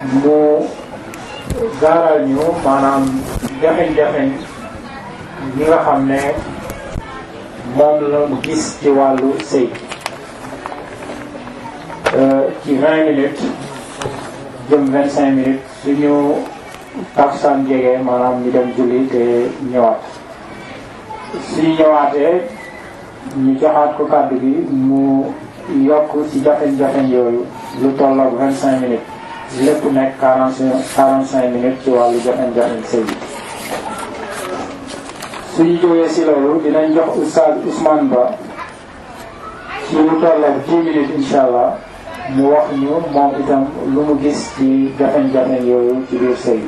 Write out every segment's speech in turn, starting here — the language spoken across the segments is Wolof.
mu gaaral ñu maanaam jafe-jafe yi nga xam ne moom la mu gis ci wàllu sëy ci vingt minutes jëm vingt cinq minutes suñu taksaan jege maanaam ñu dem julli te ñëwaat suñu ñëwaatee ñu joxaat ko kàddu gi mu yokk ci jafe-jafe yooyu lu tolloog vingt cinq minutes lépp nekk quarante cinq quarante cinq minutes ci wàllu jafe-jafe sëy bi suñu jógee si loolu dinañ jox oustaz Ousmane Ba ci lu tolloog dix minutes incha allah mu wax ñu moom itam lu mu gis ci jafe-jafe yooyu ci biir sëy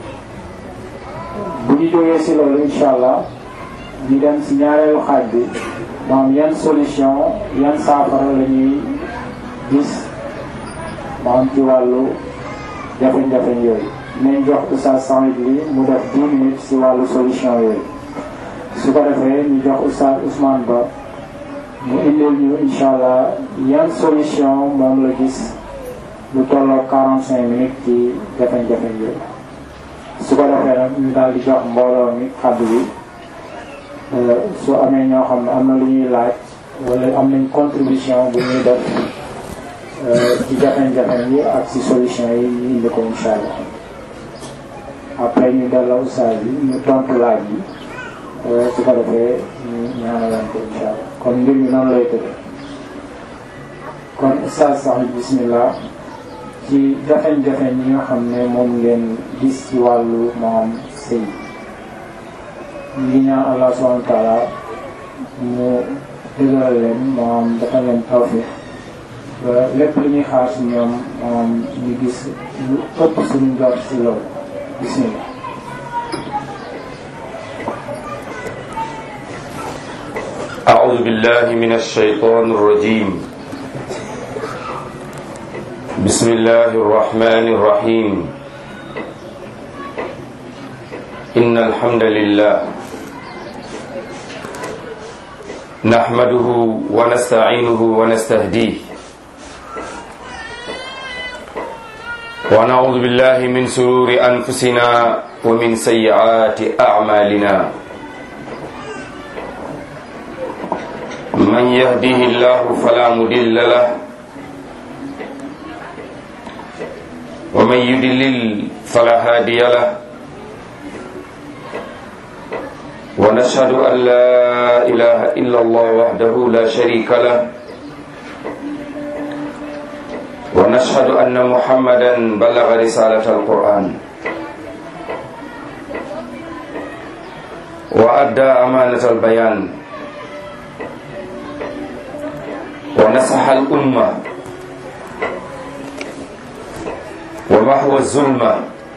bu ñu jógee si loolu incha allah ñu dem si ñaareelu xaaj bi maam yan solution yan saafara la ñuy gis maam ci wàllu jafe-jafe yooyu nañ jox oustaz Saïd li mu def 10 minutes si wàllu solution yooyu su ko defee ñu jox oustaz Ousmane Ba mu indil ñu incha allah yan solution moom la gis lu tolloo 45 minutes ci jafe-jafe yooyu su ko defee nag ñu daal di jox mbooloo mi kàddu bi su amee ñoo xam ne am na lu ñuy laaj wala am nañ contribution bu ñuy def ci jafe-jafe yi ak ci solution yi ñu indi ko incha allah après ñu delloo ustaas yi ñu tontu laaj yi su ko defee ñu ñaanalaan ko incha allah kon mbir mi noonu lay tëdd kon ustaas sax bismillah ci jafe-jafe ñi nga xam ne moom ngeen gis ci wàllu moom sëy ñu ngi ñaan allah subhanahu wa taala mu dëgëral leen moom dafa leen tawfiq ba lépp lu ñuy xaar si ñoom moom ñu gis lu ëpp suñu jot si loolu bismillah أعوذ بالله من الشيطان الرجيم بسم الله الرحمن الرحيم إن الحمد لله نحمده ونستعينه ونستهديه ونعوذ بالله من سرور أنفسنا ومن سيئات أعمالنا من يهديه الله فلا مضل له ومن يضلل فلا هادي له ونشهد أن لا إله إلا الله وحده لا شريك له ونشهد أن محمدا بلغ رسالة القرآن وأدى أمانة البيان ونصح الأمة ومحو الظلمة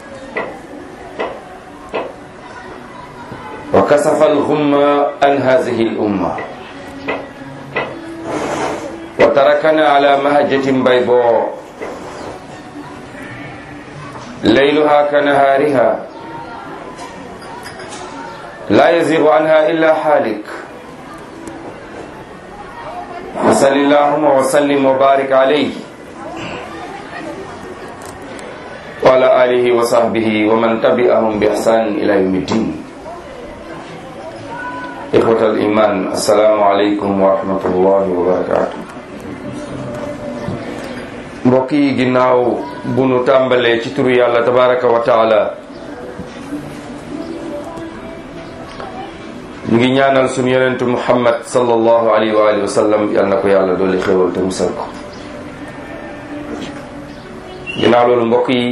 وكسف الغمة عن هذه الأمة وتركنا على مهجة بيضاء ليلها كنهارها لا يزيغ عنها إلا حالك وصل اللهم وسلم وبارك عليه وعلى آله وصحبه ومن تبعهم بإحسان إلى يوم الدين إخوة الإيمان السلام عليكم ورحمة الله وبركاته mbokk yi ginnaaw bu nu tàmbalee ci turu yàlla tabaraka wa taala ñu ngi ñaanal suñu yonentu muhammad sallallahu alayhi wa alihi wa sallam yal na ko yàlla dooli xéwal te musal ko ginnaaw loolu mbokk yi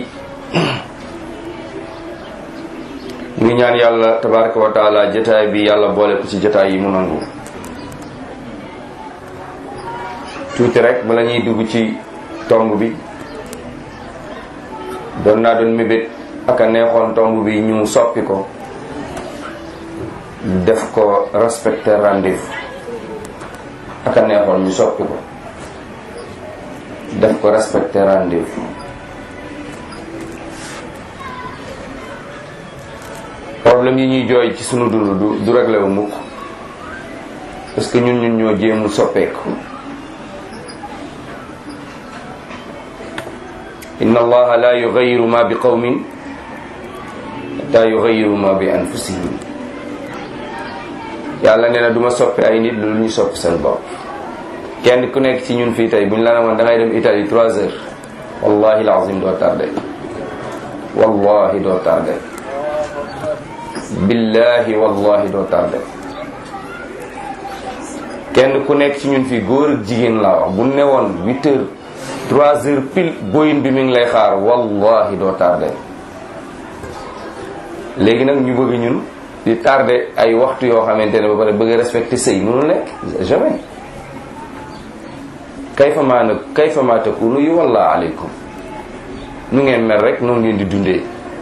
ñu ngi ñaan yàlla tabaraka wa taala jataay bi yàlla boole ko ci jataay yi mu nangu tuuti rek bala ñuy dugg ci tomb bi doon naa doon mébét ak a neexoon tomb bi ñu soppi ko def ko respecté rendez-vous ak a neexoon ñu soppi ko def ko respecté rendez-vous problème yi ñuy jooy ci sunu dund du du réglé wu mukk parce que ñun ñun ñoo jéemul soppeeku inna allaha la yugayiru ma bi qawmin hatta yugayiru ma bi anfusihim yàlla nee na du ma soppi ay nit lu ñu soppi seen bopp kenn ku nekk ci ñun fii tey buñ la ne woon da ngay dem Italie trois heures wallahi alazim doo tardé wallahi doo tardé billahi wallahi doo tardé kenn ku nekk ci ñun fii góor ak jigéen laa wax bu ne woon huit heures trois heures pile boyin bi mi ngi lay xaar wallahi doo tardé léegi nag ñu bëgg ñun di tardé ay waxtu yoo xamante ne ba pare bëgg respecté sëy mënul nekk jamais kayfa maa nag kayfa maa takunu yu walla aleykum nu ngeen mel rek noonu ngeen di dundee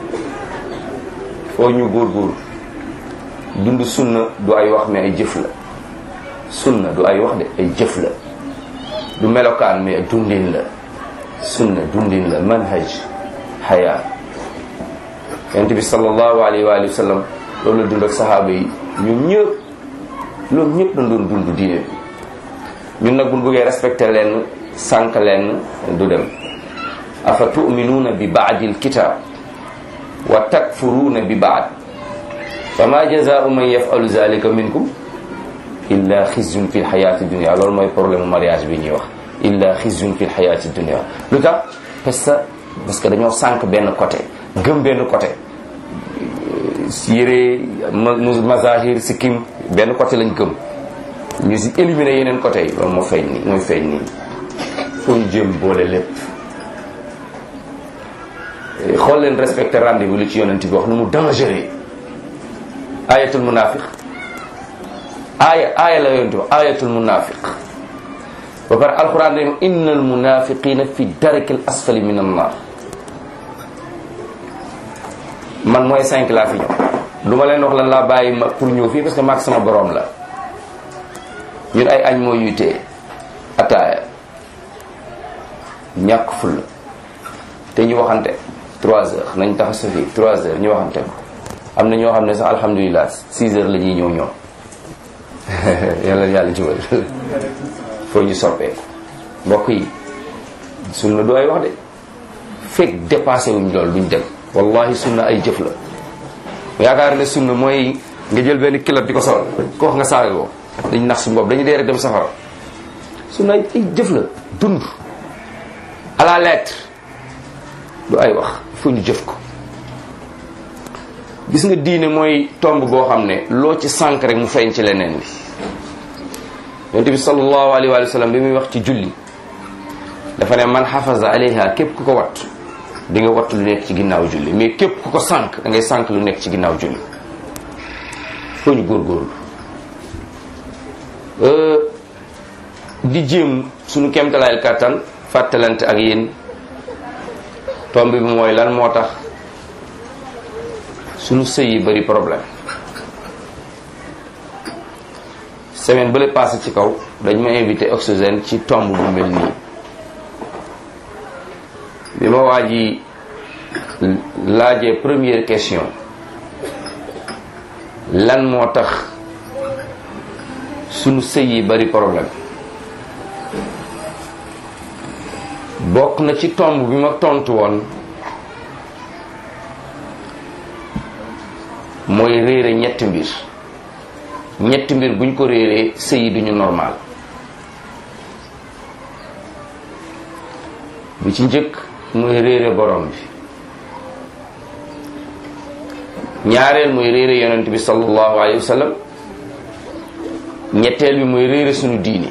foo ñu góor-góor dund sunna du ay wax mais ay jëf la sunna du ay wax de ay jëf la du melokaan mais dundin la sunna dundin la manhaj xayaa yonent bi sallallahu alayhi wa alihi wa sallam loolu la dund ak saxaaba yi ñoom ñëpp loolu ñëpp dañ doon dund diine bi ñun nag buñ bëggee respecté leen sànq leen du dem afa tuminuuna bi baadi alkitab wa takfuruuna bi baad fa ma jazaau man yafalu zalika minkum illa xizyun fi lxayati dunia loolu mooy problème mariage bi ñuy wax illa xizyun fi lxayati dunia lu tax parce que parce que dañoo sànq benn côté gëm benn côté yére mazahir sikkim benn côté lañ gëm ñu si éliminer yeneen côté yi loolu moo feeñ nii mooy feeñ nii foo ñu jëm boole lépp xool leen respecté rendez-vous li ci yonent bi wax nu mu dangereux ayatul munafiq aaya aaya la yonent wax ayatul munafiq ba pare alquran dañu inna al munafiqina fi daraki al asfali min an nar man mooy cinq laa fi ñëw du ma leen wax lan laa bàyyi ma pour ñëw fii parce que maag sama borom la ñun ay añ moo ñuy téye ataaya ñàkk fulla te ñu waxante trois heures nañ tax sa fii trois heures ñu waxante ko am na ñoo xam ne sax alhamdulilah six heures la ñuy ñëw ñoom yàlla yàlla jubal foo ñu soppee mbokk yi sunna du ay wax de fekk dépassé wuñ loolu duñ dem wallahi sunna ay jëf la yaakaar ne sunna mooy nga jël benn kilot di ko sol ko wax nga saaga ko dañ nax suñu bopp dañu dee rek dem safara sunna ay jëf la dund à la lettre du ay wax fu ñu jëf ko gis nga diine mooy tomb boo xam ne loo ci sànk rek mu feeñ ci leneen bi yonent bi sallallahu alayhi wa sallam bi muy wax ci julli dafa ne man xafaza alayha képp ku ko wattu di nga wattu lu nekk ci ginnaaw julli mais képp ku ko sànk da ngay sànk lu nekk ci ginnaaw julli foo ñu góorgóorlu di jéem suñu kemtalaayal kàttan fàttalante ak yéen tomb bi mooy lan moo tax suñu sëy yi bari problème semaine bële passé ci kaw dañ ma invité oxygène ci tomb bu mel nii bi ma waa ji laajee première question lan moo tax sunu sëy yi bari problème bokk na ci tomb bi ma tontu woon mooy réere ñetti mbir ñetti mbir buñ ko réeree sëy yi duñu normal bu ci njëkk mooy réere borom bi ñaareel mooy réere yonent bi sallallahu alayhi wa sallam ñetteel bi mooy réere sunu diini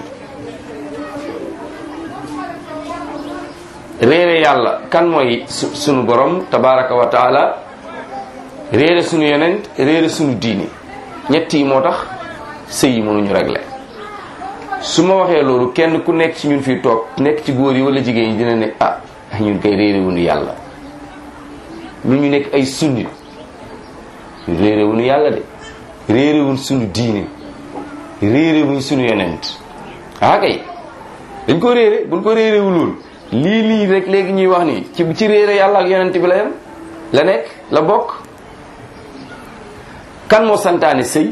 réere yàlla kan mooy sunu borom tabaraka wa taala réere sunu yonent réere sunu diini ñett yi moo tax sëy yi mënuñu régler su ma waxee loolu kenn ku nekk ci ñun fii toog nekk ci góor yi wala jigéen yi dina ne ah ñun koy réere wuñu yàlla ñu ñu nekk ay sunnit réere wuñu yàlla de réere wuñ sunu diine réere wuñ sunu yonent ah kay dañ ko réere buñ ko réere wu loolu lii lii rek léegi ñuy wax nii ci ci réere yàlla ak yonent bi la yem la nekk la bokk kan moo santaane sëy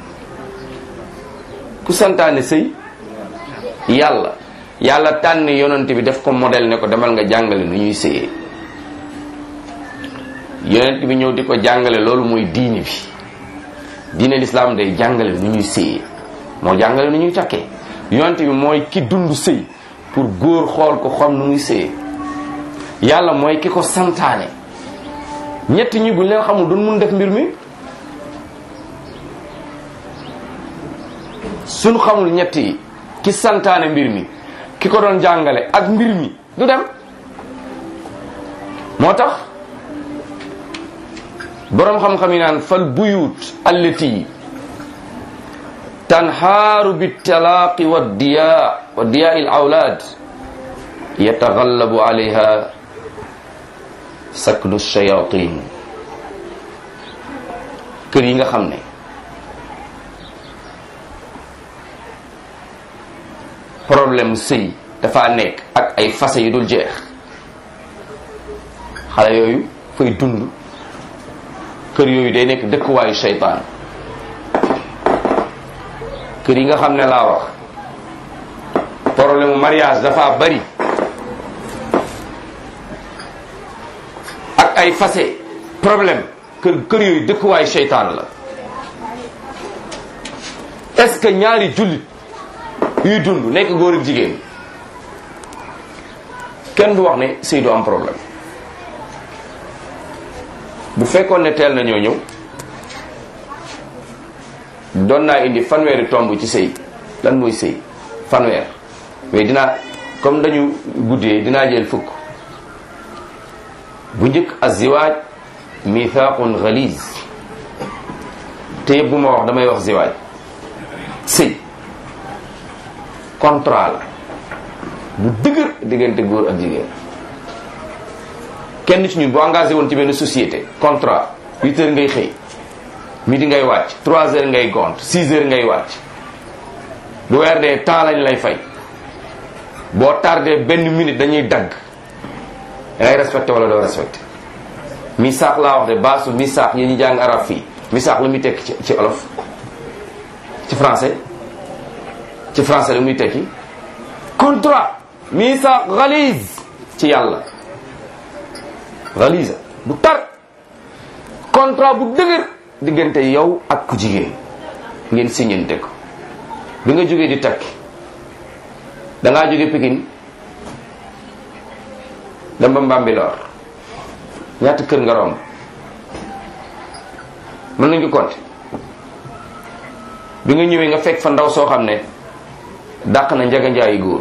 ku santaane sëy yàlla yàlla tànn yonent bi def ko modèle ne ko demal nga jàngale nu ñuy sëyee yonent bi ñëw di ko jàngale loolu mooy diini bi diine lislaam day jàngale nu ñuy sëyee moo jàngale nu ñuy takkee yonent bi mooy ki dund sëy pour góor xool ko xam nu muy sëyee yàlla mooy ki ko santaane ñett ñi buñ leen xamul duñ mun def mbir mi suñ xamul ñett yi ki santaane mbir mi ki ko doon jàngale ak mbir mi du dem moo tax boroom xam-xam yi naan fal buyut allati tanhaaru bitalaaqi wa diya wa diyaa il awlaad yatagallabu alayha saknu shayatin kër yi nga xam ne problème sëy dafa nekk ak ay fase yu dul jeex xale yooyu fay dund kër yooyu day nekk dëkkuwaayu seytaan kër yi nga xam ne laa wax problème mu mariage dafa bari ak ay fase problème kër kër yooyu dëkkuwaayu seytaan la est-ce que ñaari jullit yuy dund nekk góor ak jigéen kenn du wax ne sëy du am problème bu fekkoon ne teel na ñoo ñëw doon naa indi fanweeri tomb ci sëy lan mooy sëy fanweer mais dinaa comme dañu guddee dinaa jël fukk bu njëkk aziwaaj mithaqun ghaliz te yëpp bu ma wax damay wax ziwaaj sëy contrat la bu dëgër diggante góor ak jigéen kenn ci ñun bu engagé woon ci benn société contrat huit heures ngay xëy midi ngay wàcc trois heures ngay gont six heures ngay wàcc bu weer dee temps lañ lay fay boo tardé benn minute dañuy dagg dangay respecté wala doo respecté misaax laa wax de baasu misaax yi ñu jàng arab fii misaax lu muy tekki ci ci olof ci français ci français lu muy tekki contrat misaax ghalise ci yàlla ghalisa bu tar contrat bu dëgër diggante yow ak ku jigéen ngeen signante ko bi nga jógee di takki dangaa jóge Pikine dem ba Mbambilor ñaata kër nga romb mën nañ ko compter bi nga ñëwee nga fekk fa ndaw soo xam ne dàq na njaga njaayi góor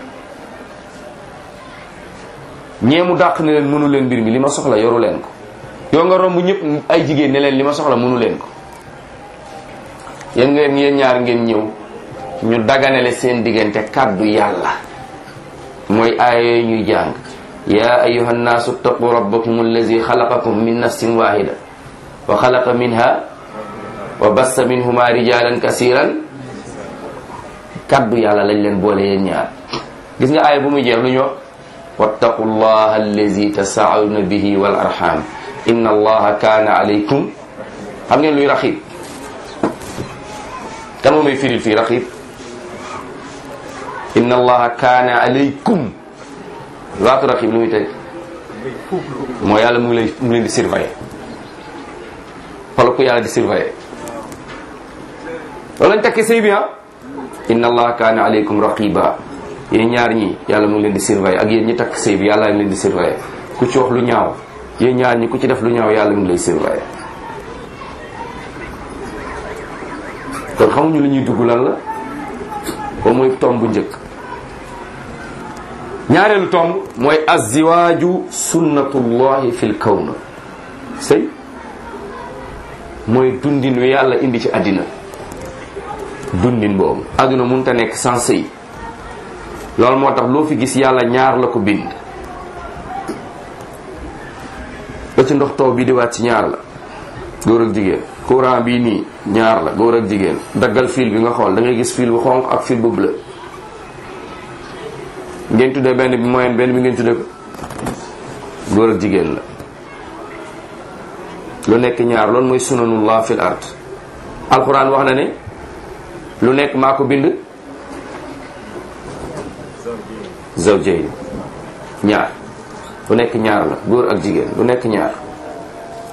ñee mu dàq ne leen mënu leen mbir mi li ma soxla yoru leen ko yow nga romb ñëpp ay jigéen ne leen li ma soxla mënu leen ko yéen ngeen yéen ñaar ngeen ñëw ñu daganale seen diggante kàddu yàlla mooy aaya yooyu ñuy jàng ya ayuha nnaasu ttaqu rabbakum allazi xalaqakum min nafsin wahida wa xalaqa minha wa bassa minhuma rijalan kasiran kàddu yàlla lañ leen boole yéen ñaar gis nga aaya bu muy jeex lu ñu wax wattaqu llaha allazi tasaaluna bihi wal arham inna allaha kaana alaykum xam ngeen luy raxib kan moo may firil fii raxib inna allaha kaana alaykum waatu raxib lu muy teg moo yàlla mu ngi lay mu ngi leen di surveiller xoolal ko yàlla di surveiller loolu lañ tekki sëy bi ah inna allaha kaana alaykum raqiba yéen ñaar ñi yàlla mu ngi leen di surveiller ak yéen ñi takk sëy bi yàlla ngi leen di surveiller ku ci wax lu ñaaw yéen ñaar ñi ku ci def lu ñaaw yàlla mu ngi lay surveiller kon xamuñu li ñuy dugg lan la ba mooy tomb bu njëkk ñaareelu tomb mooy aziwaaju sunnatullahi fil kawn sëy mooy dundin wi yàlla indi ci àddina dundin boobu àdduna mënut a nekk sans sëy loolu moo tax loo fi gis yàlla ñaar la ko bind ba ci ndox taw bi di waat ci ñaar la góor ak jigéen courant bii nii ñaar la góor ak jigéen daggal fil bi nga xool da ngay gis fil bu xonq ak fil bu bleu ngeen tuddee benn bi moyenne benn bi ngeen tuddee ko góor ak jigéen la lu nekk ñaar loolu mooy sunanullah fil ard alquran wax na ne lu nekk maa ko bind zawjayn ñaar lu nekk ñaar la góor ak jigéen lu nekk ñaar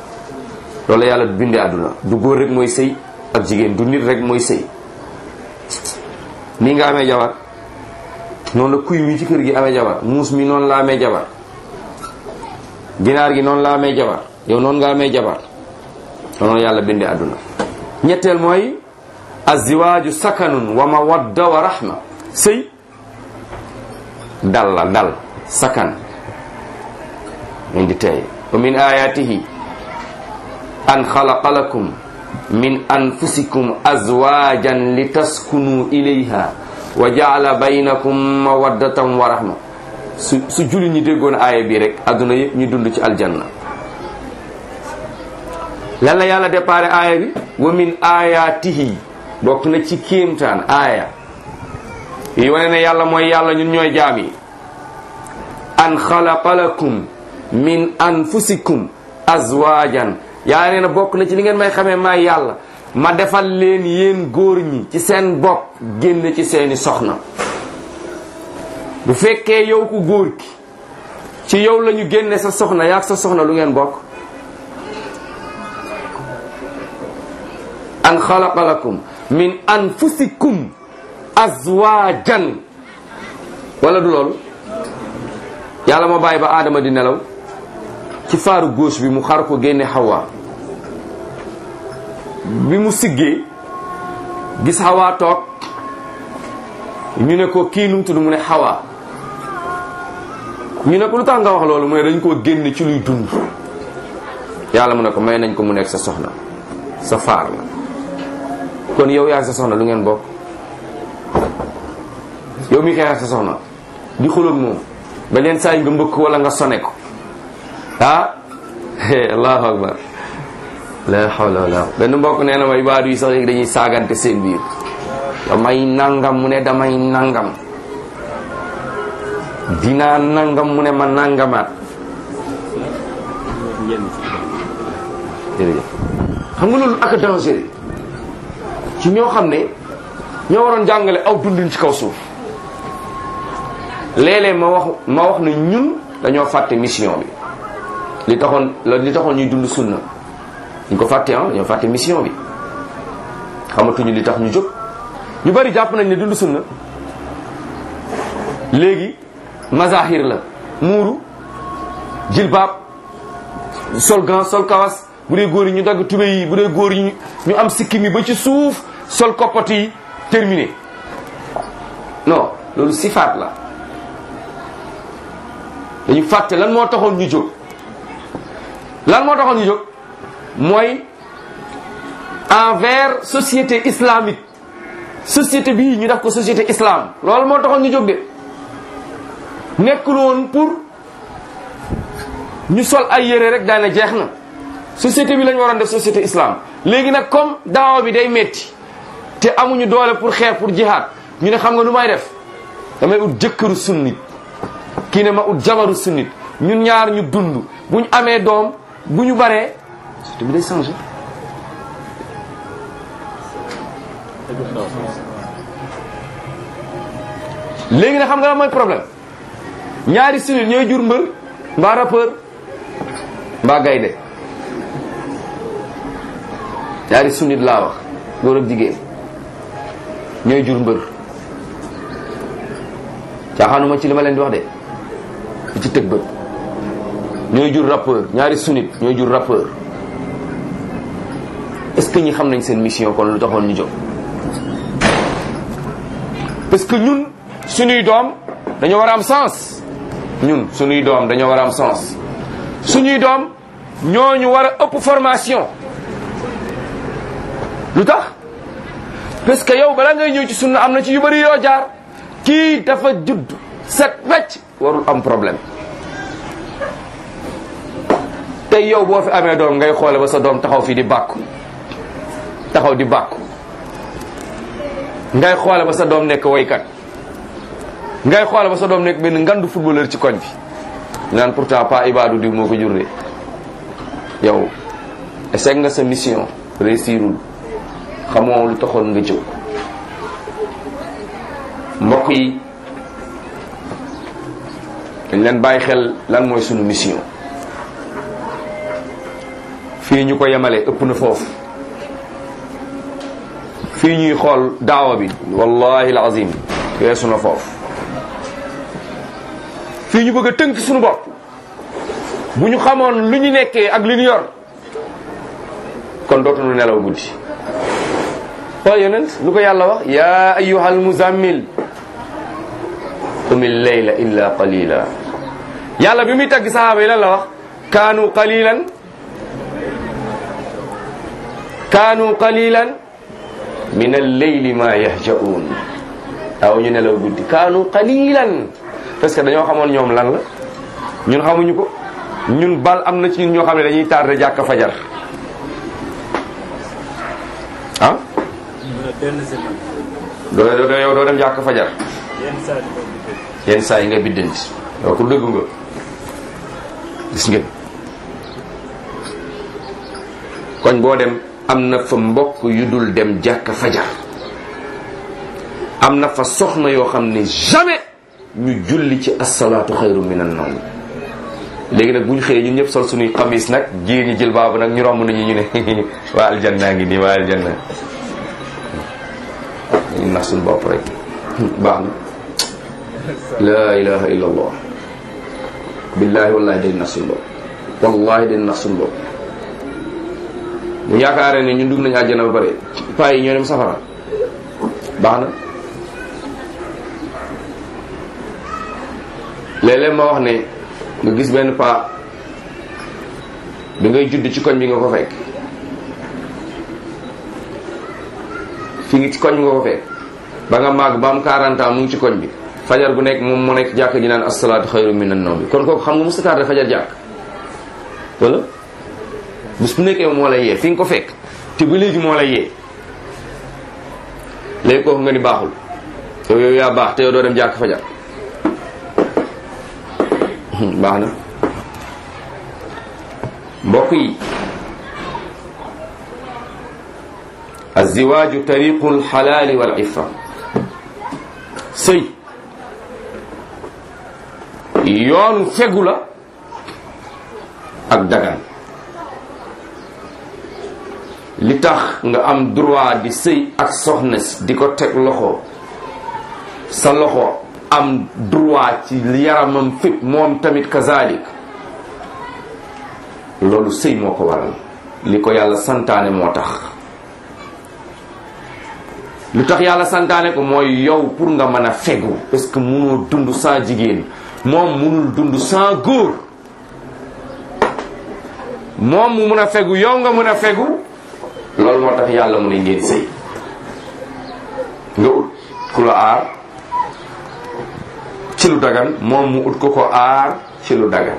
loolu la yàlla bindee àdduna du góor rek mooy sëy ak jigéen du nit rek mooy sëy nii nga amee jabar noonu la kuy mi ci kër gi amee jabar muus mi noonu la amee jabar ginaar gi noonu la amee jabar yow noonu nga amee jabar noonu la yàlla bindee àdduna ñetteel mooy aziwaaju sakanun wa mawadda wa rahma sëy dal la dal sakan min di tey wa min ayatihi an xalaqa lakum min anfusikum azwajan litaskunu ilayha wa jaala baynakum mawaddatan wa rahma su su julli ñi déggoon aaya bi rek adduna yëpp ñu dund ci aljanna lan la yàlla déparé aaya bi wa min ayatihi bokk na ci kéemtaan aaya yi wane ne yàlla mooy yàlla ñun ñooy jaam yi an xalaqa lakum min anfusikum azwajan yaa nee na bokk na ci li ngeen may xamee maay yàlla ma defal leen yéen góor ñi ci seen bopp génn ci seeni soxna bu fekkee yow ku góor ki ci yow la ñu génne sa soxna yaag sa soxna lu ngeen bokk an xalaqa lakum min anfusikum azwajan wala du loolu yàlla moo bàyyi ba aadama di nelaw ci faaru gauche bi mu xar ko génne xawaa bi mu siggee gis xawaa toog ñu ne ko kii nu mu tudd mu ne xawaa ñu ne ko lu tax nga wax loolu mu ne dañ koo génne ci luy dund yàlla mu ne ko may nañ ko mu nekk sa soxna sa faar la kon yow yaa sa soxna lu ngeen bokk yow mi xeex sa soxna di xuloog moom ba leen saa nga mbëkk wala nga sone ko ah allahu akbar la hawla wala benn mbokk nee na ma ibaadu yi sax léegi dañuy saagante seen biir damay nangam mu ne damay nangam dinaa nangam mu ne ma nangamaat jërëjëf xam nga loolu ak danger ci ñoo xam ne ñoo waroon jàngale aw dundin ci kaw suuf léeg-léeg ma wax ma wax ne ñun dañoo fàtte mission bi li taxoon li taxoon ñuy dund sunna ñu ko fàtte ah dañoo fàtte mission bi xamatuñu li tax ñu jóg ñu bari jàpp nañ ne dund sunna léegi mazahir la muuru jilbaab sol gan sol kawas bu dee góor yi ñu dagg tube yi bu dee góor yi ñu am sikkim yi ba ci suuf sol koppati yi terminé non loolu sifaat la dañu fàtte lan moo taxoon ñu jóg lan moo taxoon ñu jóg mooy envers société islamique société bii ñu def ko société islam loolu moo taxoon ñu jóg de nekkul woon pour ñu sol ay yére rek daane jeex na société bi lañu waroon def société islam léegi nag comme daawa bi day metti te amuñu doole pour xeex pour jihaad ñu ne xam nga nu may def damay ut jëkkëru sunnit kii ne ma ut jabaru sunnit ñun ñaar ñu dund bu ñu amee doom bu ñu baree société bi day changé léegi nag xam nga la mooy problème ñaari sunnit ñooy jur mbër mbaa rappeur mbaa gaynde ñaari sunnit laa wax góor ak jigéen ñooy jur mbër caaxaanuma ci li ma leen di wax de di ci tëg bët ñooy jur rappeur ñaari sunnit ñooy jur rappeur est-ce que ñi xam nañ seen mission kon lu taxoon ñu jóg parce que ñun suñuy doom dañoo war a am sens ñun suñuy doom dañoo war a am sens suñuy doom ñooñu war a ëpp formation lu tax parce que yow bala ngay ñëw ci sunna am na ci yu bëri yoo jaar kii dafa judd set wecc warul am problème tey yow boo fi amee doom ngay xoole ba sa doom taxaw fii di bàkku taxaw di bàkku ngay xoole ba sa doom nekk woykat ngay xoole ba sa doom nekk benn ngandu footballeur ci koñ bi naan pourtant pas ibadu diw moo ko jur de yow essaye nga sa mission réussirul xamoo lu taxoon nga jóg mbokk yi dañ leen bàyyi xel lan mooy sunu mission fii ñu ko yemale ëpp na foofu fii ñuy xool daawa bi wallahi alazim weesu na foofu fii ñu bëgg a tënk suñu bopp bu ñu xamoon lu ñu nekkee ak li ñu yor kon dootuñu nelaw guddi xool yonent lu ko yàlla wax yaa ayyuhal muzammil qumil layla illa qalila yàlla bi muy tagg sahaaba yi lan la wax kaanu qalilan kaanu qalilan min al-layli ma yahja'un aw ñu nelaw guddi kaanu qalilan parce que dañoo xamoon ñoom lan la ñun xamuñu ko ñun bal am na ci ñun ñoo xam ne dañuy tardé jàkka fajar ah doo doo yow doo dem jàkka fajar yenn saa yi nga biddanti yow ku dëgg nga gis ngeen koñ boo dem am na fa mbokk yu dul dem jàkka fajar am na fa soxna yoo xam ne jamais ñu julli ci asalaatu xayru minan nawm léegi nag bu ñu xëyee ñun ñëpp sol suñuy xamis nag jigéen ñi jël baabu nag ñu romb nañu ñu ne waa aljanna ngi nii waa aljanna ñu nax suñu bopp rek baax na la ilaha illa allah billahi wallahi day nax suñu bopp wallahi day nax suñu bopp bu yaakaaree ne ñun dugg nañu àjjana ba pare paa yi ñoo dem safara baax na léeg-léeg ma wax ne nga gis benn paa bi ngay judd ci koñ bi nga ko fekk fi ngi ci koñ bi nga ko fekk ba nga màgg ba am 40 ans mu ngi ci koñ bi fajar bu nekk moom mu nekk jàkk ji naan asalaatu xayru minan nawm bi kon kooku xam nga musta tardé fajar jàkk wala bés bu nekkee moo lay yee fi nga ko fekk te ba léegi moo lay yee léegi kooku nga ni baaxul yow yow yaa baax te yow doo dem jàkk fajar baax na mbokk yi aziwaaju tariqu alxalaali wal iffa sëy yoonu fegu la ak dagan li tax nga am droit di sëy ak soxna si di ko teg loxo sa loxo am droit ci yaramam fépp moom tamit kazalik loolu sëy moo ko waral li ko yàlla santaane moo tax lu tax yàlla santaane ko mooy yow pour nga mën a fegu parce que munoo dund sans jigéen moom munul dund sans góor moom mu mun a fegu yow nga mun a fegu loolu moo tax yàlla mu ne ngeen sëy nga ut ku la aar ci lu dagan moom mu ut ko ko aar ci lu dagan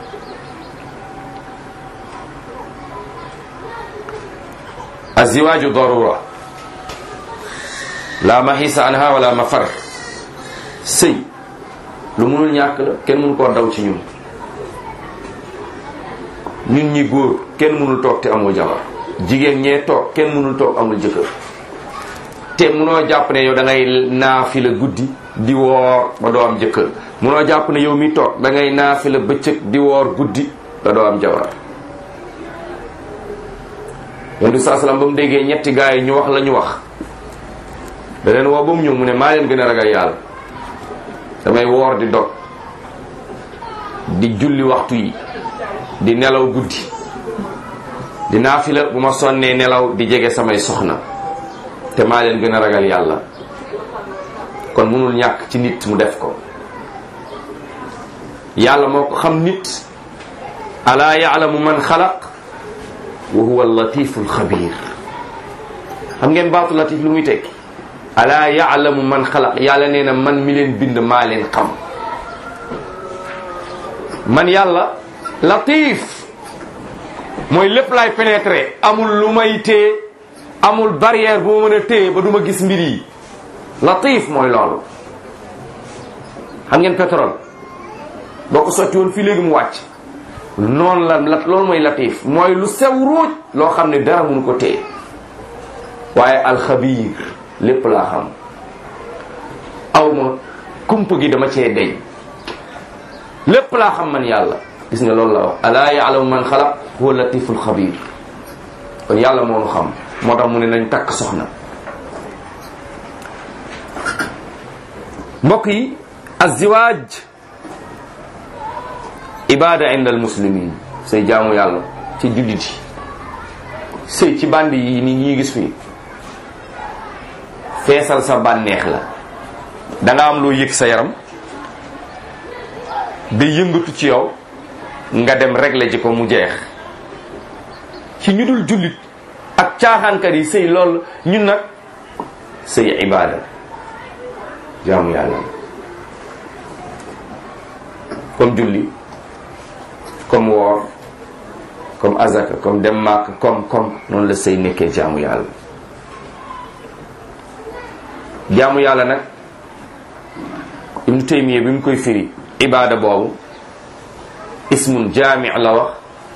aziwaaju darura la mahisa anha wala mafar sëy lu mënul ñàkk la kenn mënu koo daw ci ñun ñun ñi góor kenn mënul toog te amul jabar jigéen ñee toog kenn mënul toog amul jëkkër te munoo jàpp ne yow da ngay naafi la guddi di woor ba doo am jëkkër munoo jàpp ne yow mi toog da ngay naafi la bëccëg di woor guddi ba doo am jabar yonent bi saa salaam ba mu déggee ñetti gaay yi ñu wax la ñu wax da leen woo ba mu ñëw mu ne maa leen gën a ragal yàlla damay woor di dog di julli waxtu yi di nelaw guddi di naafila bu ma sonnee nelaw di jege samay soxna te maa leen gën a ragal yàlla kon mënul ñàkk ci nit mu def ko yàlla moo ko xam nit alaa yaalamu man xalaq wa huwa allatifu alxabir xam ngeen baatu latif lu muy tekki alaa yaalamu man xalaq yàlla nee na man mi leen bind maa leen xam man yàlla latif mooy lépp laay pénétrer amul lu may téye amul barrière bu ma mën a téye ba du ma gis mbir yi latif mooy loolu xam ngeen pétrole boo ko sotti woon fii léegi mu wàcc noonu la la loolu mooy latif mooy lu sew ruuj loo xam ne dara mënu ko téye waaye alxabiir lépp laa xam aw ma kumpa gi dama cee deñ lépp laa xam man yàlla gis nga loolu la wax alaa yaalamu man xalaq huwa latiful xabiir kon yàlla moo nu xam moo tax mu ne nañ takk soxna mbokk yi aziwaaj ibada inda al muslimin say jaamu yàlla ci jullit yi sëy ci bandi yi ni ñuy gis fii feesal sa bànneex la danga am loo yëg sa yaram day yëngatu ci yow nga dem régler ji ko mu jeex ci ñu dul jullit ak caaxaankat yi sëy lool ñun nag sëy ibaada jaamu yàlla comme julli comme woor comme azaka comme dem màkk comme comme noonu la sëy nekkee jaamu yàlla jaamu yàlla nag ibnu taymiya bi mu koy firi ibaada boobu ismun jaami la wax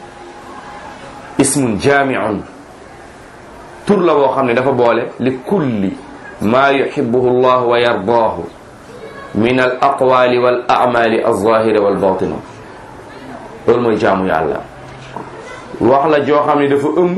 ismun jaamiun tur la boo xam ne dafa boole li kulli maa yuhibbuhu llah wa yardaahu min al aqwali wal amali alzahira wal batina loolu mooy jaamu yàlla wax la joo xam ne dafa ëmb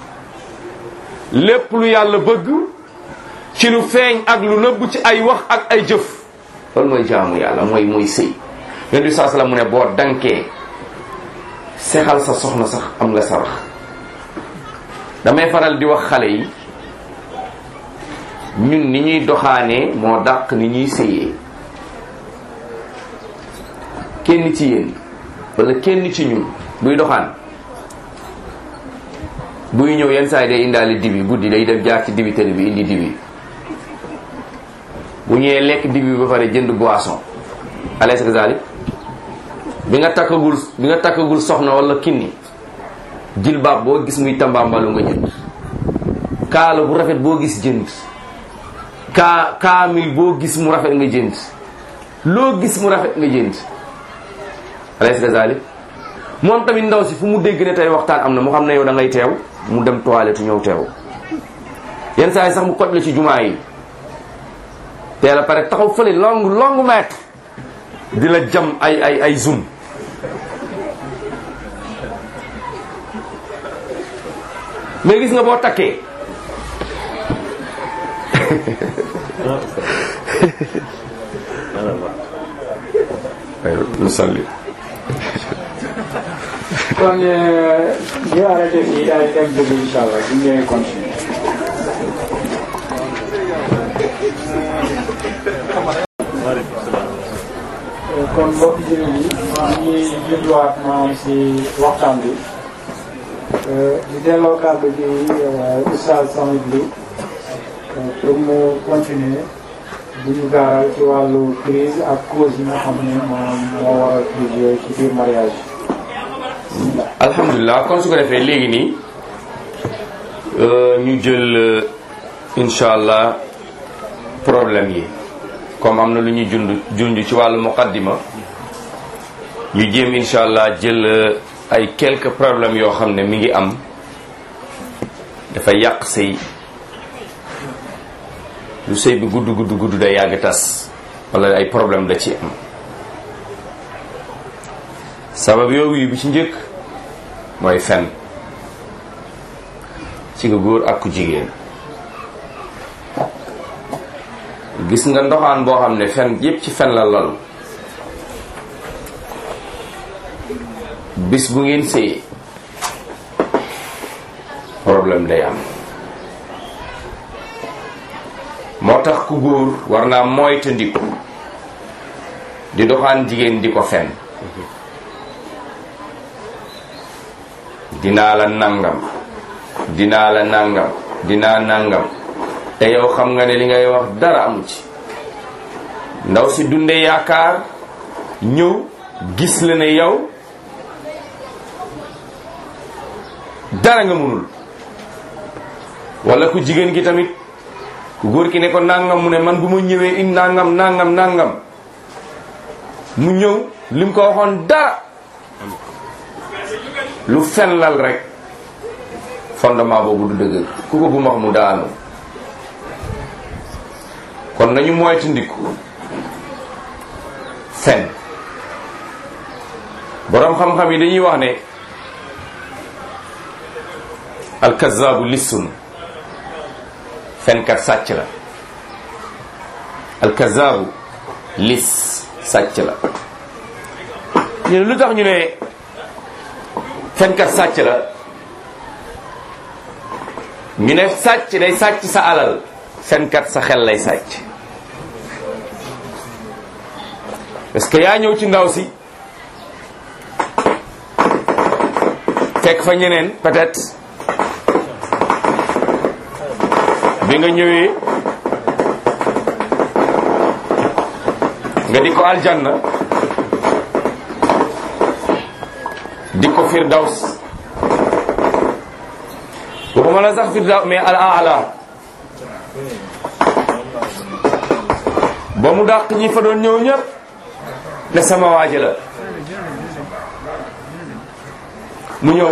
lépp lu yàlla bëgg ci lu feeñ ak lu nëbb ci ay wax ak ay jëf loolu mooy jaamu yàlla mooy mooy sëy yonent bi saa sallam mu ne boo dankee sexal sa soxna sax am nga sarax damay faral di wax xale yi ñun ni ñuy doxaanee moo dàq ni ñuy sëyee kenn ci yéen wala kenn ci ñun buy doxaan buy ñëw yenn saa yi day indaale dibi guddi day def jaar ci dibiteri bi indi dibi bu ñëwee lekk dibi ba pare jënd boisson alaysa kazalik bi nga takkagul bi nga takkagul soxna wala kinni jilbaab boo gis muy tambaambalu nga jënd kaala bu rafet boo gis jënd kaa kaamil boo gis mu rafet nga jënd loo gis mu rafet nga jënd alaysa kazalik moom tamit ndaw si fu mu dégg ne tey waxtaan am na mu xam ne yow da ngay teew mu dem toilette ñëw teew yenn saa yi sax mu koj la ci jumaa yi teel a pare taxaw fële long long mètre di la jam ay ay ay zoom mais gis nga boo takkee ay lu salli kon ñu arrêté fii daal di dem dugg incha allah bu ñu ñëwee continuer. kon mbokk jërë yi ñu ngi jubluwaat maanaam si waxtaan bi di delloo kàddu gi oustaz Samit Ly pour mu continuer di ñu gaaral ci wàllu crise ak cause yi nga xam ne maanaam moo waral crise yooyu ci biir mariage alhamdulilah kon su ko defee léegi nii ñu jël incha allah problème yi comme am na lu ñuy jund junj ci wàllu muqaddima ñu jéem incha allah jël ay quelques problèmes yoo xam ne mi ngi am dafa yàq sëy lu sëy bi gudd gudd gudd day yàgg tas wala ay problème da ci am sabab yooyu bi ci njëkk mooy fen ci nga góor ak ku jigéen gis nga ndoxaan boo xam ne fen yépp ci fen la lal bis bu ngeen sëyee problème day am moo tax ku góor war naa moytandiku di doxaan jigéen di ko fen dinaa la nangam dinaa la nangam dinaa nangam te yow xam nga ne li ngay wax dara amu ci ndaw si dunde yaakaar ñëw gis la ne yow dara nga mënul wala ku jigéen gi tamit ku góor ki ne ko nangam mu ne man bu ma ñëwee in nangam nangam nangam mu ñëw lim ko waxoon dara lu fenlal rek fondement boobu du dëgër ku ko bu max mu daanu kon nañu moytandiku fen boroom xam-xam yi dañuy wax ne alkazaabu lissun fenkat sàcc la alkazaabu lis sàcc la ñu ne lu tax ñu ne fenkat sàcc la ñu ne sàcc day sàcc sa alal fenkat sa xel lay sàcc parce que yaa ñëw ci ndaw si fekk fa ñeneen peut-être bi nga ñëwee nga di ko aljanna di ko firdaws waxuma la sax firdaws mais al aala ba mu dàq ñi fa doon ñëw ñëpp ne sama waaji la mu ñëw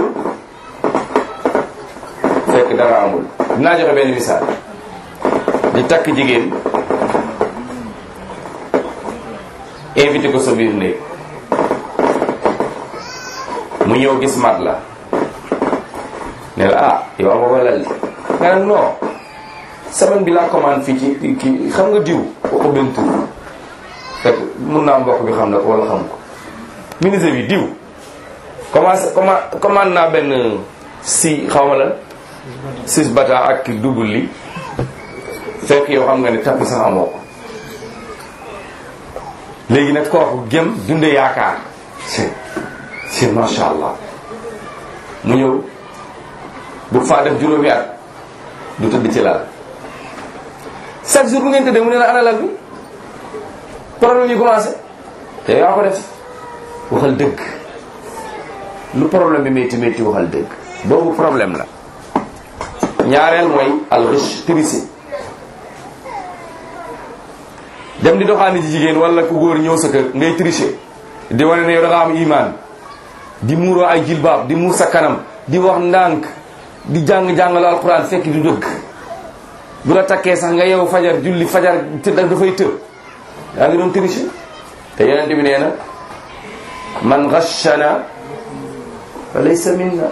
fekk dara amul dinaa joxe benn misaal di takk jigéen invité ko sa biir néeg mu ñëw gis mat la ne la ah yow ama walal li nga ne non semaine bi laa commande fii ci kii xam nga diw waxu benn tur fekk mun naa mbokk bi xam na ko wala xam ko ministre bi diw commencé commande commande naa benn si xaw ma la six bata ak double li fekk yow xam nga ne tappi sax amoo ko léegi nag kooku gëm dunde yaakaar si si macha allah mu ñëw bu faa def juróomi at du tëdd ci lal chaque jour bu ngeen tëddee mu ne la ana lal bi problème yi commencé te yaa ko def waxal dëgg lu problème bi métti métti waxal dëgg boobu problème la ñaareel mooy alxish triché dem di doxaani ji jigéen wala ku góor ñëw sa kër ngay triché di wane ne yow da nga am imaan di muuroo ay jilbaab di muur sa kanam di wax ndànk di jàng-jàngalu alxuraan fekk du dëgg bu la takkee sax nga yow fajar julli fajar tëdd dafay tëb yaa ngi doon triché te yonent bi nee na man ghashana fa laysa minna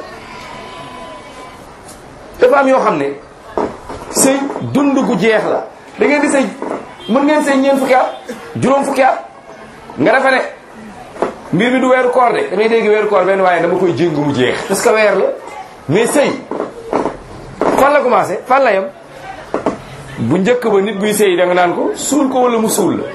dafa am yoo xam ne sëy dund gu jeex la da ngeen di sëy mën ngeen sëy ñeent fukki at juróom fukki at nga defe ne mbir mi du weeru koor de damay dégg weeru koor benn waaye dama koy jéngu mu jeex parce que weer la mais sëy fan la commencé fan la yem bu njëkk ba nit buy sëy da nga naan ko suul ko wala mu suul la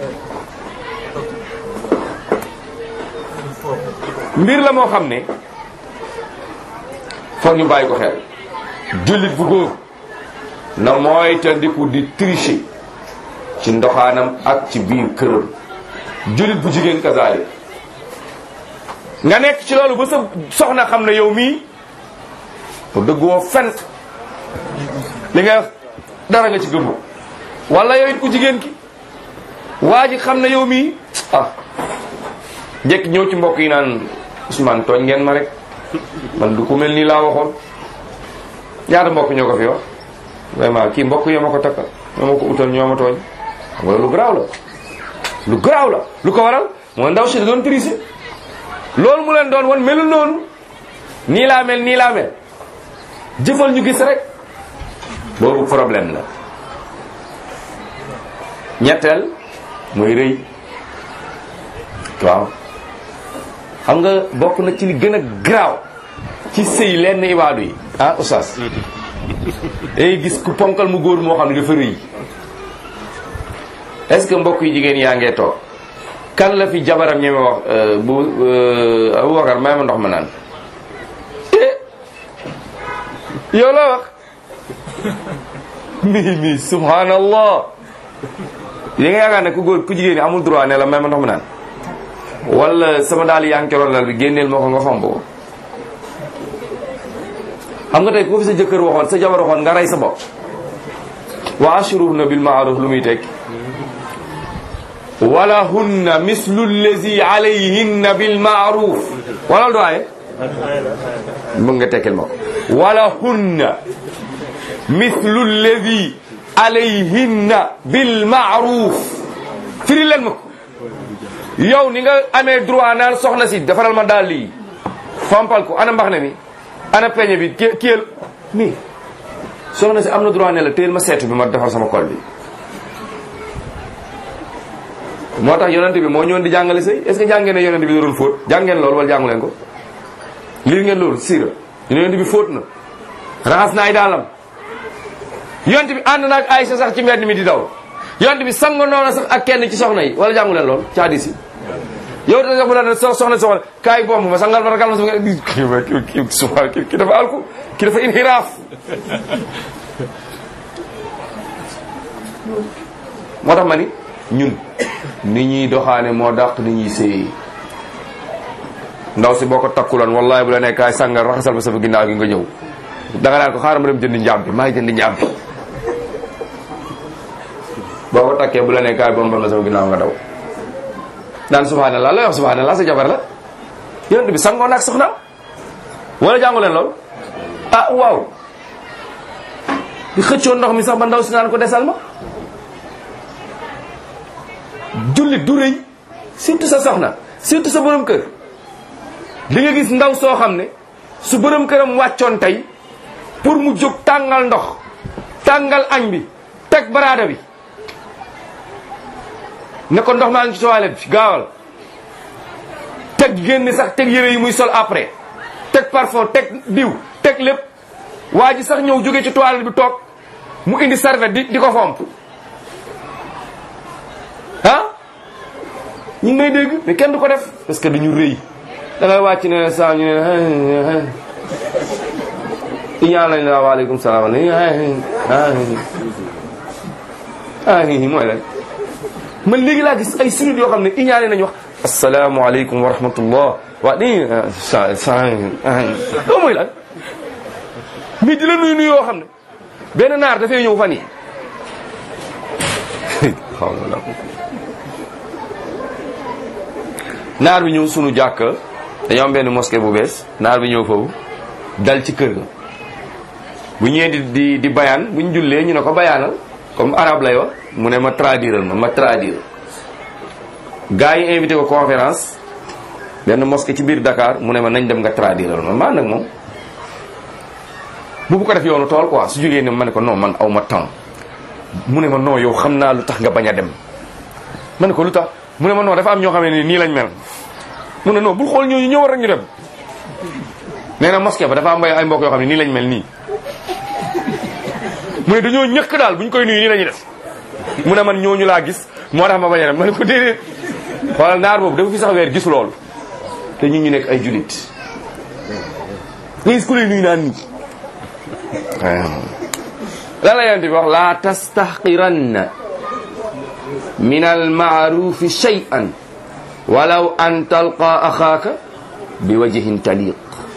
mbir la moo xam ne foog ñu bàyyi ko xel jullit bu góor na mooy tandiku di tricher ci ndoxaanam ak ci biir këram jullit bu jigéen kasaali nga nekk ci loolu ba sa soxna xam ne yow mii pour dëgguwoo fen li nga wax dara nga ci gëmu wala yow it ku jigéen ki waa ji xam ne yow mii ah njëkk ñëw ci mbokk yi naan Ousmane tooñ ngeen ma rek man du ku mel nii laa waxoon ñaata mbokk ñoo ko fi wax vraiment kii mbokk yoo ma ko takkal ñoo ma ko utal ñoo ma tooñ xam nga lu garaaw la lu garaaw la lu ko waral mooy ndaw si da doon tricher loolu mu leen doon wan melul noonu nii laa mel nii laa mel jëfal ñu gis rek boobu problème la ñetteel mooy rëy waaw xam nga bokk na ci li gën a garaaw ci sëy lenn ibaadu yi ah oustaz day gis ku ponkal mu góor moo xam ne dafa rëy est-ce que mbokk yi jigéen yaa ngee toog kan la fi jabaram ñeme wax bu Aboubacar may ma ndox ma naan yow la wax mi mi subhanallah yi nga yaakaar ne ku góor ku jigéen ñi amul droit ne la may ma ndox ma naan wala sama daal yaa ngi keroon lal bi génneel moo ko nga fomb ko xam nga tey ku fi sa jëkkër waxoon sa jabar waxoon nga rey sa bopp wa ashruhna bil ma'ruf lu muy tekki wala hunna mislu allazi alayhinna bil ma'ruf wala du aaye mën nga tekkil ma ko wala hunna mislu allazi alayhinna bil ma'ruf firi leen ma ko yow ni nga amee droit naan soxna si defaral ma daal lii fompal ko ana mbax ne mi ana peñe bi ki kiyel mais soxna si am na droit ne la téel ma seetu bi ma defar sama kol bi moo tax yonent bi moo ñëwoon di jàngale sëy est ce que jàngeen ne yonent bi da doon fóot jàngeen loolu wala jàngu leen ko lii ngeen loolu siira yonent bi fóot na raxas na ay daalam yonent bi ànd na ak Aysa sax ci mbedd mi di daw yonent bi sango noona sax ak kenn ci soxna yi wala jàngu leen lool ci hadis yi yow da sax bu la ne so soxna soxna kaay bomb ma sangal ma ragal ma sama kii kii subhaan kii kii dafa alku kii dafa inhiraaf moo tax ma ni ñun ni ñuy doxaane moo dàq ni ñuy sëy ndaw si boo ko takkuloon wallahi bu la ne kaay sangal raxasal ma sama ginnaaw gi nga ñëw danga naan ko xaaral ma dem jëndi njàmpi maa ngi jëndi njàmpi boo ko takkee bu la ne kaay bombal ma sama ginnaaw nga daw naan subhanallah lay wax subhanallah sa jabar la yonent bi sangoon ak soxnaam wala jàngu leen lool ah waaw di xëccoo ndox mi sax ba ndaw si naan ko desal ma jullit du rëy surtout sa soxna surtout sa borom kër di nga gis ndaw soo xam ne su borom këram wàccoon tey pour mu jóg tàngal ndox tàngal añ bi teg baraada bi ne ko ndox maa ngi ci toilette bi gaawal teg génn sax teg yére yi muy sol après teg parfum teg diw teg lépp waa ji sax ñëw jóge ci toilette bi toog mu indi serviette di di ko fomp ah ñu ngi may dégg mais kenn du ko def parce que dañu rëy da ngay wàcc ne saa ñu ne iñaan lañ la waaleykum salaam ah mooy lan man léegi laa gis ay sunit yoo xam ne iñaane nañu wax asalaamaaleykum wa rahmatullah waa ni sa sa loo mooy lan mais di la nuyu nuyu yoo xam ne benn naar dafay ñëw fan yi xaw ma la naar bi ñëw sunu jàkk dañoo am benn mosquée bu bees naar bi ñëw foofu dal ci kër ga bu ñëwee di di di bayaan bu ñu jullee ñu ne ko bayaanal comme arabe lay wax mu ne ma traduire ma ma traduire gars yi invité ko conférence benn mosquée ci biir Dakar mu ne ma nañ dem nga traduire ma maa nag moom bu bu ko def yoonu tool quoi su jógee ne ma ne ko non man aw ma temps mu ne ma non yow xam naa lu tax nga bañ a dem ma ne ko lu tax mu ne ma non dafa am ñoo xam ne nii lañ mel mu ne non bul xool ñooñu ñëw rek ñu dem nee na mosquée ba dafa am ay mbokk yoo xam ne nii lañ mel nii mu ne dañoo ñëkk daal bu ñu koy nuyu nii la ñuy def mu ne man ñooñu laa gis moo tax ma bañ a dem ma ne ko déedéet xoolal naar boobu dafa fi sax weer gis loolu te ñun ñu nekk ay julit nga gis ku lay nuyu naan nii lan la yonent bi wax laa tastahqiranna min almaarufi shay'an walaw an talqa axaaka bi wajhin taliq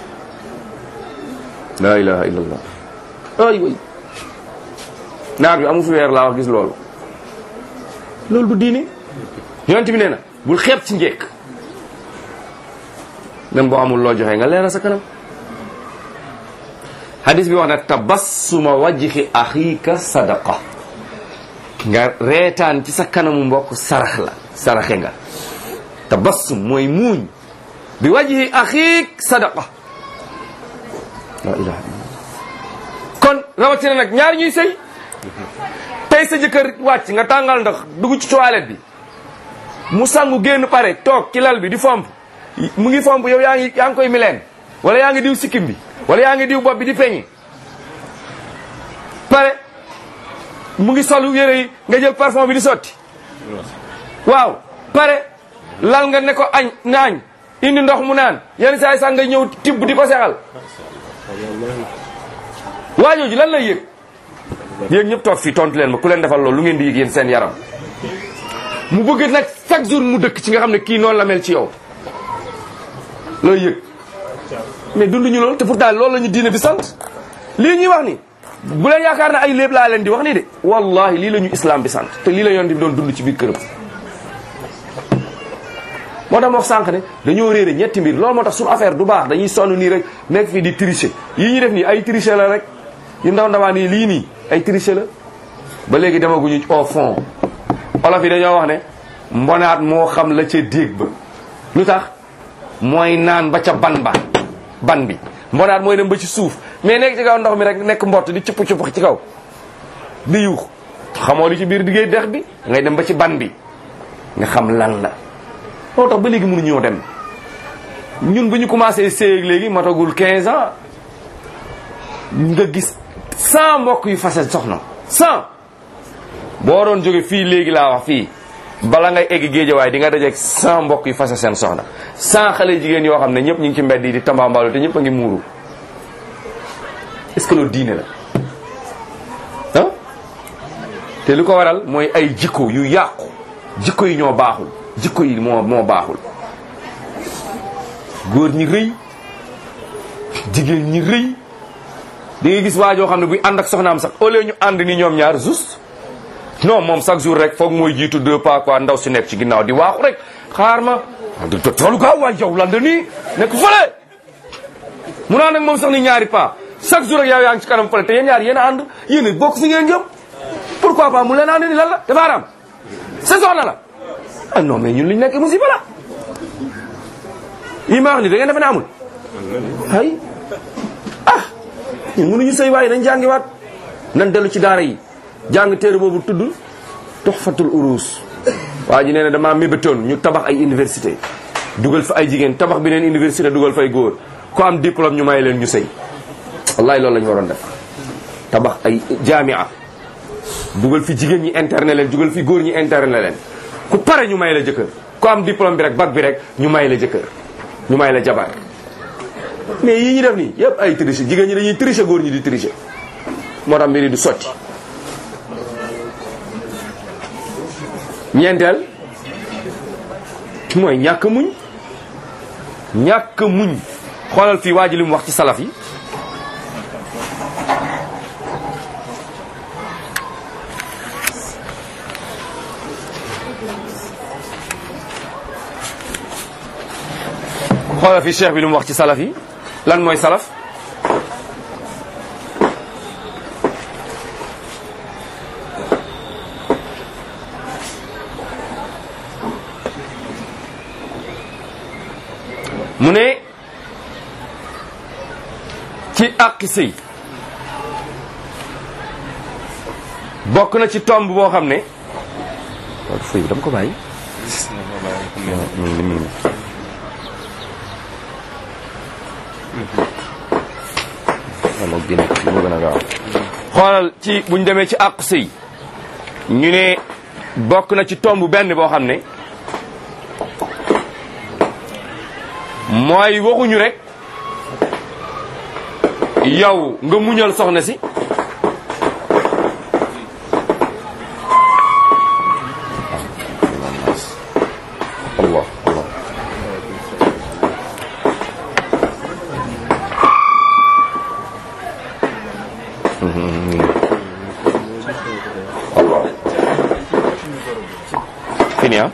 la ilaha illa allah ay way naar bi amu fi weer laa wax gis loolu loolu du diine yonent bi nee na bul xeeb ci njekk même boo amul loo joxe nga leeral sa kanam hadis bi wax na tabassuma wajhi axiika sadaqa nga reetaan ci sa kanamu mbokk sarax la saraxe nga tabassum mooy muuñ bi wajhi axiik sadaqa la ilaha illallah kon rawatina nag ñaar ñuy sëy tey sa jëkkër wàcc nga tàngal ndox dugg ci toilette bi mu sangu génn pare toog ci lal bi di fomp mu ngi fomp yow yaa ngi yaa ngi koy mileen wala yaa ngi diw sikkim bi wala yaa ngi diw bopp bi di peñi pare mu ngi solu yére yi nga jël parfum bi di sotti waaw pare lal nga ne ko añ naañ indi ndox mu naan yenn saa yi sax nga ñëw tibb di ko sexal waajooju lan lay yëg yéen ñëpp toog fii tontu leen ma ku leen defal loolu lu ngeen di yëg yéen seen yaram mu bëgg nag chaque jour mu dëkk ci nga xam ne kii noonu la mel ci yow looy yëg mais dunduñu loolu te pourtant loolu la ñu diine bi sant lii ñuy wax ni bu leen yaakaar ne ay léeb laa leen di wax nii de wallahi lii la ñu islam bi sant te lii la yoon bi doon dund ci biir këram moo tax ma wax sànq ne dañoo réere ñetti mbir loolu moo tax suñu affaire du baax dañuy sonn nii rek nekk fii di tricher yii ñuy def nii ay tricher la rek yu ndaw ndawaan yi lii nii ay tricher la ba léegi demaguñu au fond olof yi dañoo wax ne mbonaat moo xam la ca déeg ba lu tax mooy naan ba ca ban ba ban bi mbonaat mooy dem ba ci suuf mais nekk ci kaw ndox mi rek nekk mbott di cupp cupp ci kaw di yuux xamoo li ci biir diggéey dex bi ngay dem ba ci ban bi nga xam lan la moo tax ba léegi mënuñoo dem ñun bu ñu commencé séy léegi matagul 15 ans nga gis 100 mbokk yu fase soxna 100 boo doon jóge fii léegi laa wax fii bala ngay egg géejawaay di nga dajeeg 100 mbokk yu fase seen soxna 100 xale jigéen yoo xam ne ñëpp ñu ngi ci mbedd yi di tambambalu te ñëpp a ngi muuru est-ce que loolu diine la ah te li ko waral mooy ay jikko yu yàqu jikko yi ñoo baaxul jikko yi moo moo baaxul góor ñi rëy jigéen ñi rëy di nga gis waa joo xam ne buy ànd ak soxnaam sax au lieu ñu ànd ni ñoom ñaar juste non moom chaque jour rek foog mooy jiitu deux pas quoi ndaw si nekk ci ginnaaw di waaxu rek xaar ma toolu gaaw waay yow lan da nii nekk fële mu naan nag moom sax ni ñaari pas chaque jour rek yow yaa ngi ci kanam fële te yéen ñaar yéen a ànd yéen a bokk fi ngeen jëm pourquoi pas mu leen ànd ni lan la dafa aram sa soxna la ah non mais ñun liñ nekk musiba la yi ma wax ni da ngeen defe ne amul ay ah ñun mënuñu sëy waaye nañ jàngiwaat nan dellu ci daara yi jàng téere boobu tudd toxfatul urus waa ji nee na damaa mébétoon ñu tabax ay université dugal fa ay jigéen tabax beneen université dugal fay góor ku am diplôme ñu may leen ñu sëy wallahi loolu la ñu waroon def tabax ay jamia dugal fi jigéen ñi internet leen dugal fi góor ñi internet leen ku pare ñu may la jëkkër ku am diplôme bi rek bac bi rek ñu may la jëkkër ñu may la jabar mais yii ñu def nii yëpp ay tricher jigéen ñi dañuy tricher góor ñi di tricher moo tax mbiri du sotti ñeenteel mooy ñàkk muñ ñàkk muñ xoolal fii waa ji li mu wax ci salaf yi xoolal fii cheikh bi li mu wax ci salaf yi lan mooy salaf mu ne ci àqi sëy bokk na ci tomb boo xam ne waaw fëy bi dama ko bàyyi wala génn li ma gën a gaaw xoolal ci buñ demee ci àq sëy ñu ne bokk na ci tomb benn boo xam ne mooy waxuñu rek yow nga muñal soxna si Allah Allah Allah fini ah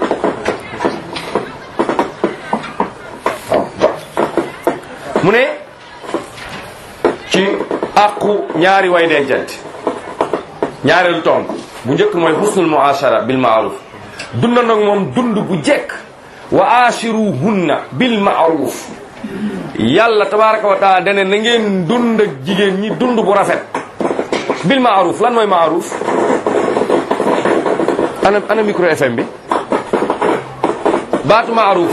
mu ne ci àqu ñaari way dencante ñaareelu tomb bu njëkk mooy husnul muashara bil ma'ruf dunda nag moom dund bu jekk wa ashiruhunna bil ma'ruf yàlla tabaraka wa taala dane na ngeen dund ak jigéen ñi dund bu rafet bil ma'ruf lan mooy ma'ruf ana ana micro FM bi baatu ma'ruf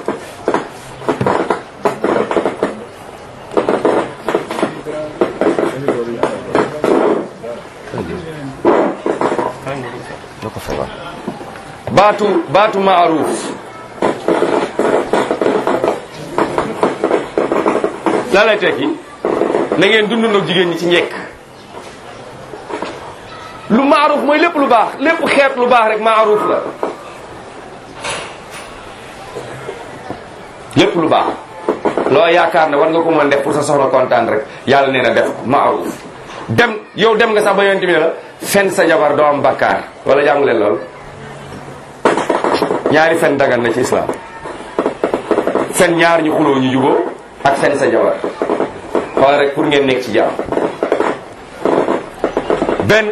baatu baatu ma'ruf lan lay tekki na ngeen dund nag jigéen ñi ci njekk lu maaruf mooy lépp lu baax lépp xeet lu baax rek maaruf la lépp lu baax loo yaakaar ne war nga ko mën def pour sa soxna kontaan rek yàlla nee na def maaruf dem yow dem nga sax ba yonent bi ne la fen sa jabar doo am bakkaar wala jàngu leen lool ñaari fen dagan na ci islam fen ñaar ñu xuloo ñu juboo ak fen sa jabar xool rek pour ngeen nekk ci jàmm benn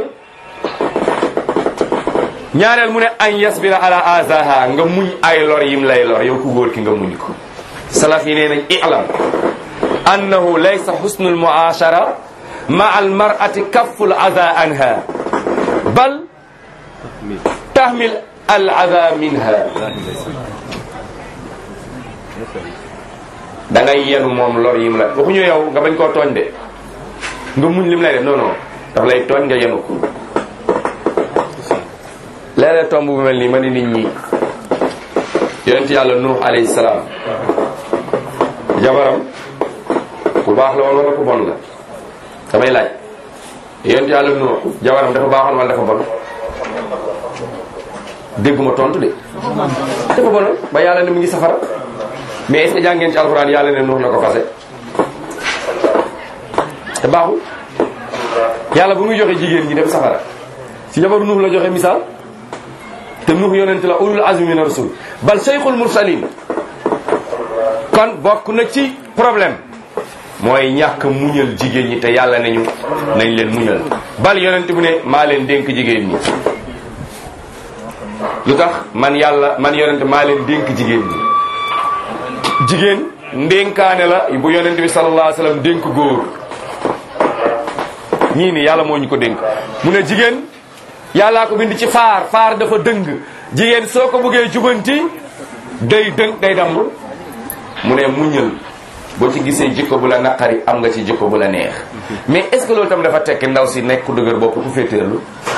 ñaareel mu ne añ yasbira ala azaha nga muñ ay lor yim lay lor yow ku góor ki nga muñ ko salaf yi nee nañ i'lam annahu laysa husnu almuashara ma almar'ati kaffu al-adha anha bal tahmil al-adha minha da ngay yenu moom lor yim la waxuñu yow nga bañ koo tooñ de nga muñ lim lay def non non daf lay tooñ nga yenu ko léeg-léeg tomb bu mel nii ma ni nit ñi yonent yàlla nuux alayhi salaam jabaram ku baax la woon wala ku bon la damay laaj yonent yàlla nuux jabaram dafa baaxoon wala dafa bon dégguma tontu de dafa bonoon ba yàlla ne mu ngi safara mais est-ce que jàngeen ci alxuraan yàlla ne nuux na ko fase te baaxul yàlla bu muy joxe jigéen ñi dem safara si jabaru nuux la joxe misaal te nuux yonent la ulul azmi min rasul bal cheikhul mursalin kon bokk na ci problème mooy ñàkk muñal jigéen ñi te yàlla nañu nañ leen muñal bal yonent bu ne maa leen dénk jigéen ñi lu tax man yàlla man yonent maa leen dénk jigéen ñi jigéen ndénkaane la bu yonent bi sallallahu alayhi wasallam dénk góor ñii ni yàlla moo ñu ko dénk mu ne jigéen yàllaa ko bind ci faar faar dafa dëng jigéen soo ko bëggee jubanti day dëng day damm mu ne muñal boo ci gisee jikko bu la naqari am nga ci jikko bu la neex mais est ce que loolu tam dafa tekki ndaw si nekk ku dëgër bopp ku féeteerlu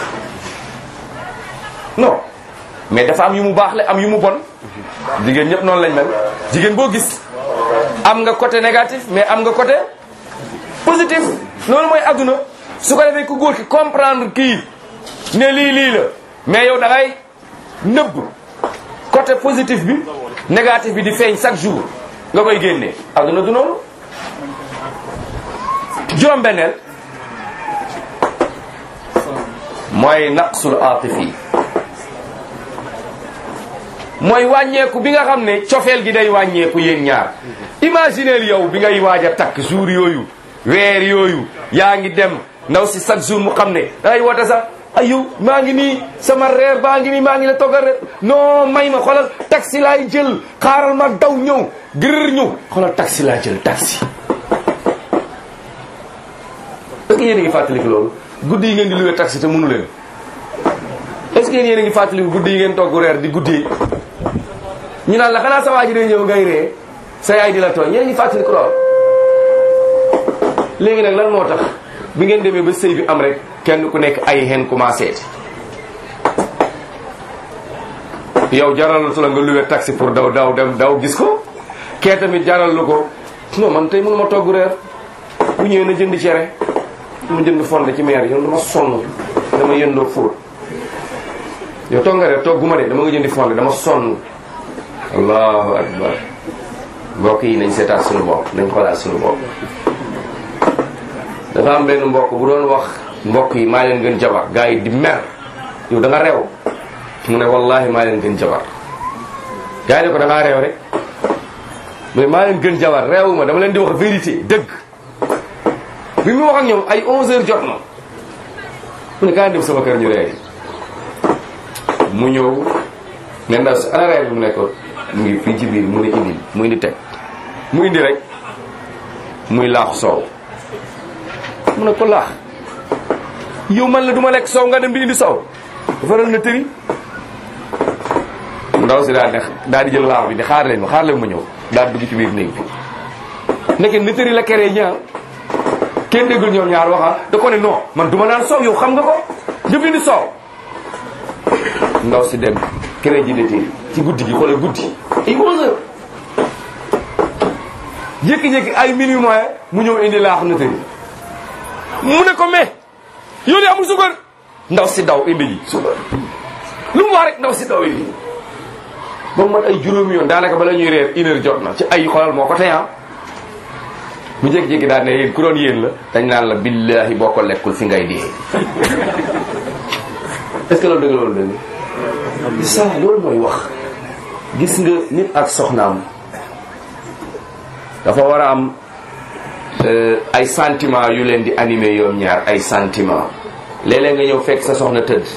non mais dafa am yu mu baax la am yu mu bon jigéen ñëpp noonu lañ mel jigéen boo gis am nga côté négatif mais am nga côté positif loolu mooy adduna su ko defee ku góor ki comprendre kii ne lii lii la mais yow da ngay nëbb côté positif bi négatif bi di feeñ chaque jour nga koy génne adduna du noonu juróom-benneel mooy naqsul atifi mooy wàññeeku bi nga xam ne cofeel gi day wàññeeku yéen ñaar imagineel yow bi ngay waaj a takk jour yooyu weer yooyu yaa ngi dem ndaw si chaque jour mu xam ne dangay woote sax ayu maa ngi nii sama reer baa ngi nii maa ngi la toggal reer non may ma xoolal taxi laay jël xaaral ma daw ñëw gërër ñëw xoolal taxi laa jël taxi est-ce que yéen a ngi fàttaliku loolu guddi yi ngeen di luwee taxi te mënu leen est-ce que yéen a ngi fàttaliku guddi yi ngeen togg reer di guddee ñu naan la xanaa sa waa ji day ñëw ngay ree sa yaay di la tooñ yéen a ngi fàttaliku lool léegi nag lan moo tax bi ngeen demee ba sëy bi am rek kenn ku nekk ay hen commencé yow jaralatu la nga luwe taxi pour daw daw dem daw gis ko kee tamit jaral lu ko non man tey mënu ma togg reer bu ñëwee na jënd cere ma jënd fonde ci meer yow dama sonn dama yëndoo fóot yow togg nga reer togguma de dama nga jëndi fonde dama sonn allahu akbar mbokk yi nañ seetaat suñu bopp nañ xoolaat suñu bopp dafa am benn mbokk bu doon wax mbokk yi maa leen gën jabar gars yi di mer yow da nga reew mu ne wallahi maa leen gën jabar gars yi ne ko da ngaa reew rek mais maa leen gën jabar reewuma dama leen di wax vérité dëgg bi mu wax ak ñoom ay 11 heures jot na mu ne kaa dem sama kër ñu reer mu ñëw ne ndaw si ana reer bi mu nekkoon mu ngi fii ci biir mu ne indi mu indi teg mu indi rek muy laaxu soow mu ne ko laax yow man la duma lekk soow nga dem di indi soow faral na tëri ndaw si daal ne daal di jël laax bi di xaar leen ma xaar leen ma ñëw daal dugg ci biir néeg bi nekkee na tëri la keree ñaar kenn déggul ñoom ñaar waxa da ko ne non man duma naan soow yow xam nga ko nga fi indi soow ndaw si dem kere ji de ci guddi gi xoolal guddi ay 11 heures jékki-jékki ay minuit moyen mu ñëw indi laax na tëri mu ne ko mais yow de amul suukar ndaw si daw indi ji suukar lu mu wax rek ndaw si daw indi ba mu mat ay juróomi yoon daanaka bala ñuy reer une heure jot na ci ay xolal moo ko teyaa mu jékki-jékki daal ne yéen ku doon yéen la dañ naan la billahi boo ko lekkul fi ngay dee est-ce que loolu dëgg loolu dëgg ça loolu mooy wax gis nga nit ak soxnaam dafa war a am ay sentiment yu leen di animé yoom ñaar ay sentiment léeg-léeg nga ñëw fekk sa soxna tëdd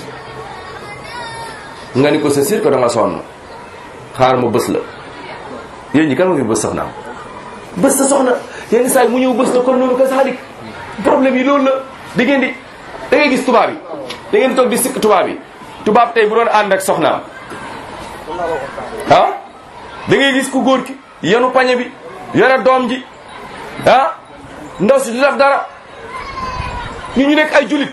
nga ni ko sa sir ko da nga sonn xaar ma bës la yéen ñi kan ma fi bës soxnaam bës sa soxna yenn saa yi mu ñëw bës la kon noonu ko saalik problème yi loolu la da ngeen di da ngay gis tubaab yi da ngeen toog di sikk tubaab yi tubaab tey bu doon ànd ak soxnaam ah da ngay gis ku góor ki yenu pañe bi yore doom ji ah ndaw si du def dara ñu ñu nekk ay julit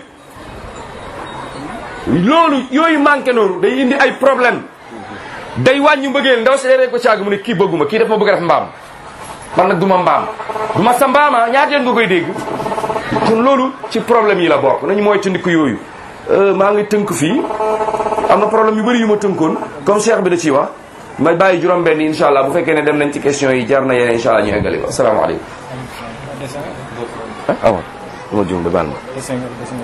loolu yooyu manqué noonu day indi ay problème day wàññi mbëggeel ndaw si day rek ko caag mu ne kii bëgguma kii daf ma bëgg a def mbaam man nag du ma mbaam du ma sa mbaama ñaata yoon nga koy dégg kon loolu ci problème yi la bokk nañu mooy tëndiku yooyu maa ngi tënk fii am na problème yu bëri yu ma tënkoon comme cheikh bi da ciy wax may bàyyi juróom benn incha allah bu fekkee ne dem nañ ci question yi jar na yeneen incha allah ñu eggali ko asalaamaaleykum ah awa du ma juum de baal ma